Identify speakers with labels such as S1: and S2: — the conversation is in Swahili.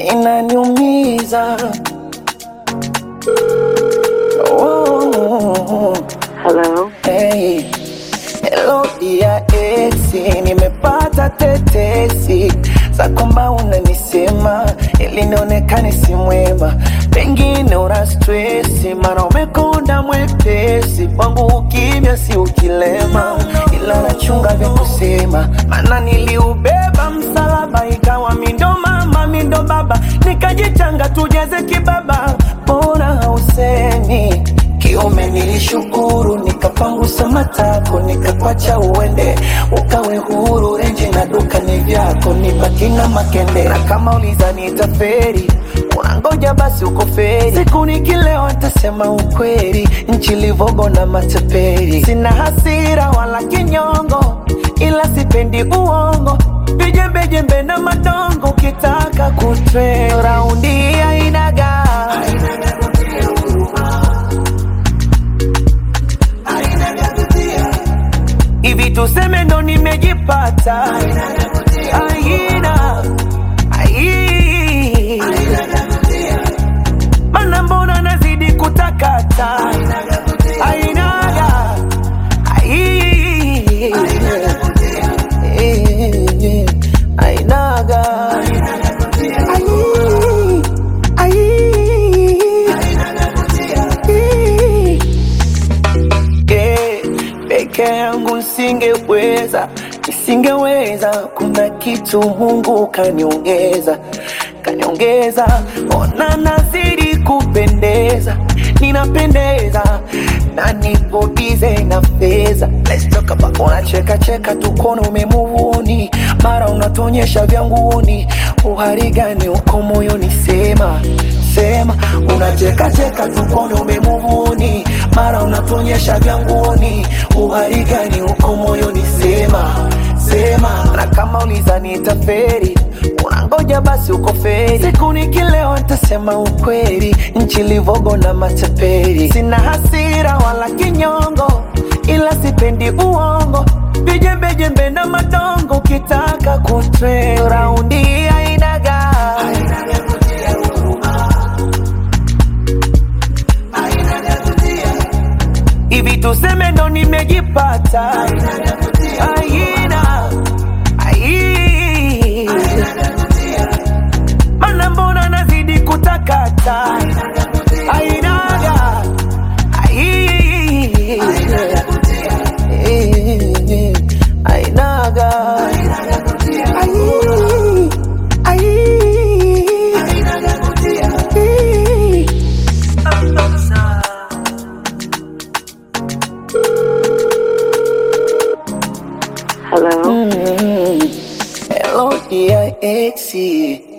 S1: inaniumiza. Oh,
S2: Hello.
S1: hey. Hello dia esi, nimepata tetesi za kwamba unanisema ili nionekane si mwema, pengine una stresi, mara umekonda mwepesi kwangu, ukimya si ukilema, ila nachunga vya kusema, maana niliubeba msalaba, ikawa mindo mama mindo baba, nikajichanga tujeze kibaba, mbona hausemi kiume nilishukuru, nikapangusa matako, nikakwacha uende, ukawe huru. Renji na duka ni vyako, nibaki na makende. Na kama uliza nitaferi, unangoja basi uko feri. Siku nikilewa nitasema ukweli, nchi livogo na mateperi. Sina hasira wala kinyongo, ila sipendi uongo, vijembejembe na madongo. Ukitaka kutwe raundi ainaga hivi tuseme ndo nimejipata aina ai mana mbona nazidi kutakata ainaga ai Eh, ainaga ai ai Eh, peke yangu nisingeweza, nisingeweza. Kuna kitu Mungu kaniongeza, kaniongeza. Ona nazidi kupendeza, ninapendeza na nipo bize na fedha. Let's talk about unacheka cheka tukono umemuvuni, mara unatonyesha vya nguoni. Uhari gani uko moyoni? Sema sema, unacheka cheka tukono umemuvuni, mara unatonyesha vya nguoni. Uhari gani uko moyoni? Sema sema, na kama uliza nitaferi unangoja basi uko feri. Siku nikilewa nitasema ukweli, nchi livogo na mateperi. Sina hasira wala kinyongo, ila sipendi uongo, vijembejembe na madongo. Ukitaka kutwe raundi ainaga hivi tuseme ndo nimejipata aina ai mana mbona nazidi kutakata ainaga ai Eh, ainaga ai ai
S2: Hello.
S1: Hello dear exi